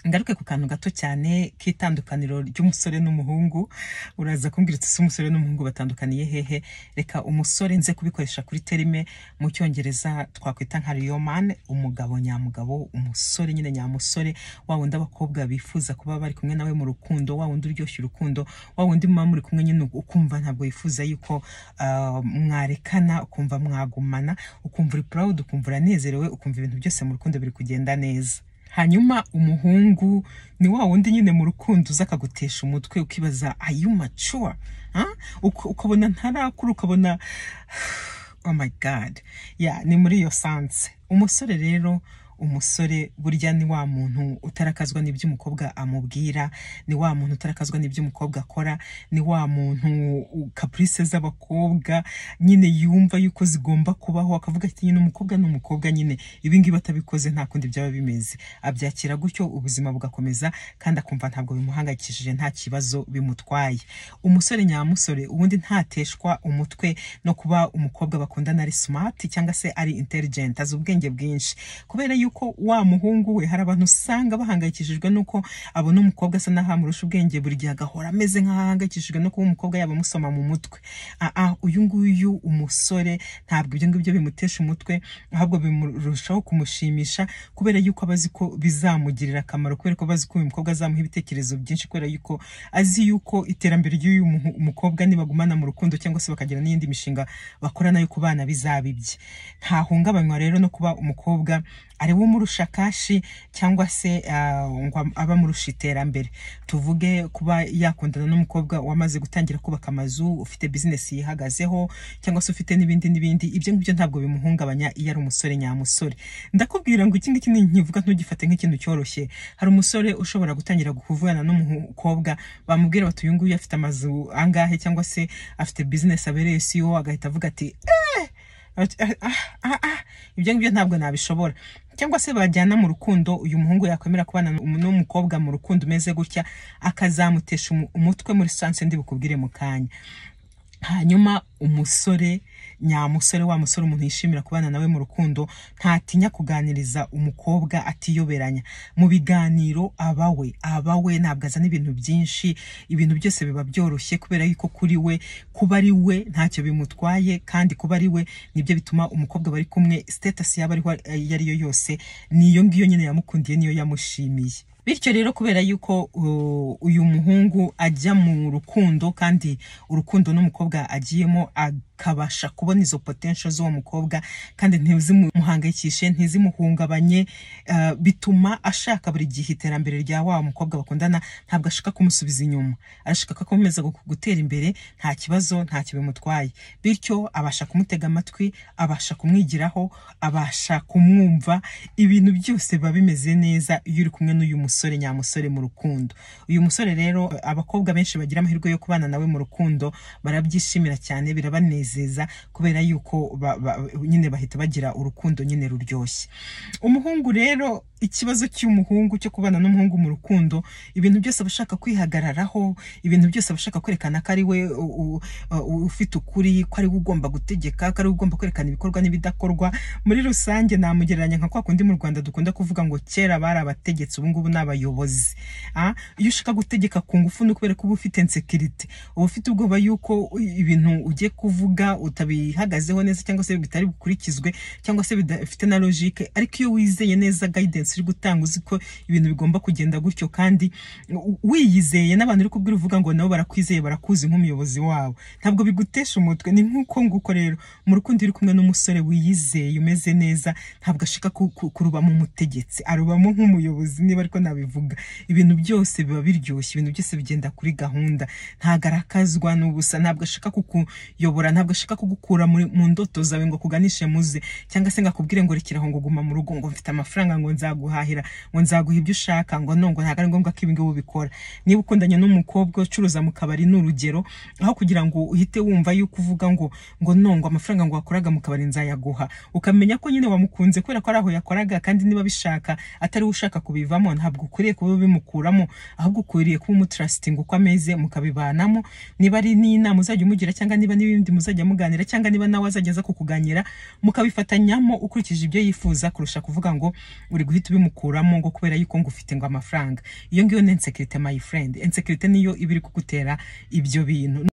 ngaruke ku kantu gato cyane k'itandukaniro ry'umusore n'umuhungu uraza kumbwira uti ese umusore n'umuhungu batandukaniye hehe reka umusore nze kubikoresha kuri terime mu cyongereza twakwita nka riyomani umugabo nyamugabo umusore nyine nyamusore wa wundi abakobwa bifuza kuba bari kumwe nawe mu rukundo wa wundi uryoshya urukundo wa wundi muba muri kumwe nyine ukumva ntabwo wifuza yuko ah, mwarekana ukumva mwagumana ukumva uri purawudi ukumva uranezerewe ukumva ibintu byose mu rukundo biri kugenda neza hanyuma umuhungu ni wa wundi nyine mu rukundo uza akagutesha umutwe ukibaza ayumacuwa ukabona ntarakura ukabona oh my god ya ni muri iyo sanse umusore rero umusore burya ni wa muntu utarakazwa n'ibyo umukobwa amubwira ni wa muntu utarakazwa n'ibyo umukobwa akora ni wa muntu u- kapurise z'abakobwa nyine yumva yuko zigomba kubaho akavuga ati nyine umukobwa ni umukobwa nyine ibi ngibi atabikoze nta kundi byaba bimeze abyakira gutyo ubuzima bugakomeza kandi akumva ntabwo bimuhangayikishije nta kibazo bimutwaye umusore nyamusore ubundi ntateshwa umutwe no kuba umukobwa bakundana ari smart cyangwa se ari intelligent azi ubwenge bwinshi kubera yuko wa muhungu we hari abantu usanga bahangayikishijwe nuko abona umukobwa asa n'aho amurusha ubwenge buri gihe agahora ameze nk'aho ahangayikishijwe no kuba umukobwa yaba amusoma mu mutwe aa uyu nguyu umusore ntabwo ibyo ngibyo bimutesha umutwe ahubwo bimurushaho kumushimisha kubera yuko aba azi ko bizamugirira akamaro kubera ko aba azi ko uyu mukobwa azamuha ibitekerezo byinshi kubera yuko azi yuko iterambere ry'uyu muhu- mukobwa nibagumana mu rukundo cyangwa se bakagira n'iyindi mishinga bakora nayo ku bana bizaba ibye ntahungabanywa rero no kuba umukobwa ari we umurusha kashi cyangwa se ah, ngo aba amurusha iterambere tuvuge kuba yakundana n'umukobwa wamaze gutangira kubaka amazu ufite bizinesi yihagazeho cyangwa se ufite n'ibindi n'ibindi ibyo ngibyo ntabwo bimuhungabanya iyo ari umusore nyamusore ndakubwira ngo iki ngiki ni nkivuga ntugifate nk'ikintu cyoroshye hari umusore ushobora gutangira kuvugana n'umukobwa bamubwira bati uyu nguyu afite amazu angahe cyangwa se afite bizinesi abereye siyo agahita avuga ati Ati, "Ah, ah, ah, ah, ibyo ngibyo ntabwo nabishobora cyangwa se bajyana mu rukundo uyu muhungu yakwemera kubana n'um- n'umukobwa mu rukundo umeze gutya akazamutesha umu- umutwe muri sanse ndi bukubwire mu kanya hanyuma umusore nyamusore wa musore umuntu yishimira kubana nawe mu rukundo ntatinya kuganiriza umukobwa atiyoberanya mu biganiro aba we aba we ntabwo azana ibintu byinshi ibintu byose biba byoroshye kubera yuko kuri we kuba ari we ntacyo bimutwaye kandi kuba ari we nibyo bituma umukobwa bari kumwe sitatasi yaba ariho iyo ari yo yose niyo ngiyo nyine yamukundiye niyo yamushimiye bityo rero kubera yuko uh, uyu muhungu ajya mu rukundo kandi urukundo n'umukobwa agiyemo akabasha kubona izo potential z'uwo mukobwa kandi ntizimuhangayikishe ntizimuhungabanye uh, bituma ashaka buri gihe iterambere rya wa mukobwa bakundana ntabwo ashaka kumusubiza inyuma arashaka ko akomeza gu- gutera imbere nta kibazo ntacyo bimutwaye bityo abasha kumutega amatwi abasha kumwigiraho abasha kumwumva ibintu byose biba bimeze neza iyo uri kumwe n'uyu musore nyamusore mu rukundo uyu musore rero abakobwa benshi bagira amahirwe yo kubana nawe mu rukundo barabyishimira cyane birabanezeza kubera yuko ba- ba- nyine bahita bagira urukundo nyine ruryoshye umuhungu rero ikibazo cy'umuhungu cyo kubana n'umuhungu mu rukundo ibintu byose aba ashaka kwihagararaho ibintu byose aba ashaka kwerekana ko ari we u- u- u- ufite ukuri ko ari we ugomba gutegeka ko ari we ugomba kwerekana ibikorwa n'ibidakorwa muri rusange namugereranya nka kwa kundi mu rwanda dukunda kuvuga ngo kera bari abategetsi ubu ngubu ni abayobozi Ah, iyo ushaka gutegeka ku ngufu ni ukubera ko uba ufite insekirite uba ufite ubwoba yuko ibintu ugiye kuvuga utabihagazeho neza cyangwa se bitari bukurikizwe cyangwa se bidafite na logike ariko iyo wizeye neza guidance uri gutanga uzi ko ibintu bigomba kugenda gutyo kandi u- wiyizeye n'abantu uri kubwira uvuga ngo nabo barakwizeye barakuzi nk'umuyobozi wabo ntabwo bigutesha umutwe ni nk'uko nguko rero mu rukundo iyo uri kumwe n'umusore wiyizeye umeze neza ntabwo ashaka ku- ku- kurubamo umutegetsi arubamo nk'umuyobozi niba ariko nabivuga ibintu byose biba biryoshye ibintu byose bigenda kuri gahunda ntabwo arakazwa n'ubusa ntabwo ashaka kukuyobora ntabwo ashaka kugukura muri- mu ndoto zawe ngo akuganishe muze cyangwa se ngo akubwire ngo rekera aho ngo guma mu rugo ngo mfite amafaranga ngo nzaguhahira ngo nzaguha ibyo ushaka ngo no ngo ntabwo ari ngombwa ko ibi ngibi ubikora niba ukundanye n'umukobwa ucuruza mu kabari ni urugero aho kugira ngo uhite wumva yuko uvuga ngo ngo no ngo amafaranga ngo wakoraga mu kabari nzayaguha ukamenya ko nyine wamukunze kubera ko ari aho yakoraga kandi niba bishaka atari we ushaka kubivamo ntabwo ukwiriye kuba ubimukuramo ahubwo ukwiriye kuba umutrasitinga uko ameze mukabibanamo niba ari n'inama uzajya umugira cyangwa niba n'ibindi muzajya muganira cyangwa niba nawe azajya aza kukuganira mukabifatanyamo ukurikije ibyo yifuza kurusha kuvuga ngo uri guhita uhita ubimukuramo ngo kubera yuko ngo ufite ngo amafaranga iyo ngiyo ni insecurity my friend insecurity niyo iba iri kugutera ibyo bintu